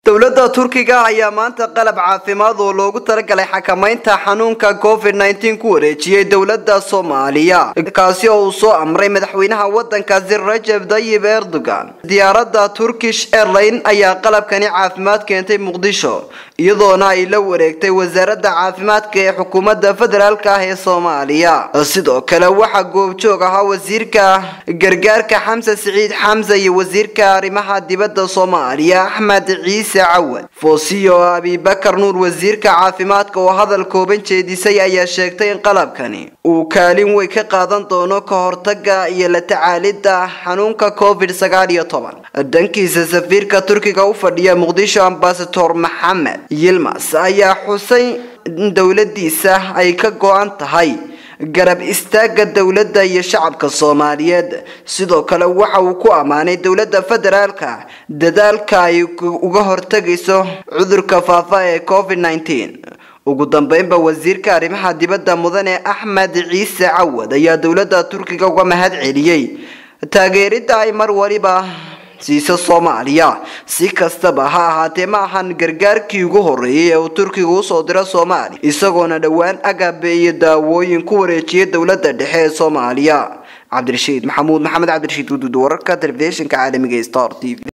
dowladda turkiga ayaa maanta qalab caafimaad oo loogu talagalay xakamaynta xanuunka covid nneteen ku wareejiyey dowladda soomaaliya kaasi oo uu soo amray madaxweynaha wadankaasi rajab tayyib erdogan diyaaradda turkish airline ayaa qalabkani caafimaad keentay muqdisho iyadoona ay la wareegtay wasaaradda caafimaadka ee xukuumadda federaalk ah ee soomaaliya sidoo kale waxaa goobjoog ahaa wasiirka gargaarka xamse siciid xamse iyo wasiirka arrimaha dibadda soomaaliya axmed ciise cawad foosiyo abibakar nuur wasiirka caafimaadka oo hadal kooban jeedisay ayaa sheegtay in qalabkani uu kaalin weyn ka qaadan doono ka hortaga iyo la tacaalidda xanuunka covid sagaal iyo toban dhankiisa safiirka turkiga u fadhiya muqdisho ambasador maxamed yilmas ayaa xusay in dowladiisa ay ka go-an tahay garab istaaga dowladda iyo shacabka soomaaliyeed sidoo kale waxa uu ku ammaanay dowladda federaalka dadaalka ay uga hortagayso cudurka faafa ee covid nneteen ugu dambeynba wasiirka arrimaha dibadda mudane axmed ciise cawad ayaa dowladda turkiga uga mahad celiyey taageeridda ay mar waliba siisa soomaaliya si kastaba ha ahaatee ma ahan gargaarkii ugu horeeyay ee uu turkiga usoo diro soomaaliya isagoona dhowaan agabe iyo daawooyin ku wareejiyay dowladda dhexe ee soomaaliya cabdirashiid maxamuud maxamed cabdirashiid guduud wararka telefishinka caalamiga star t v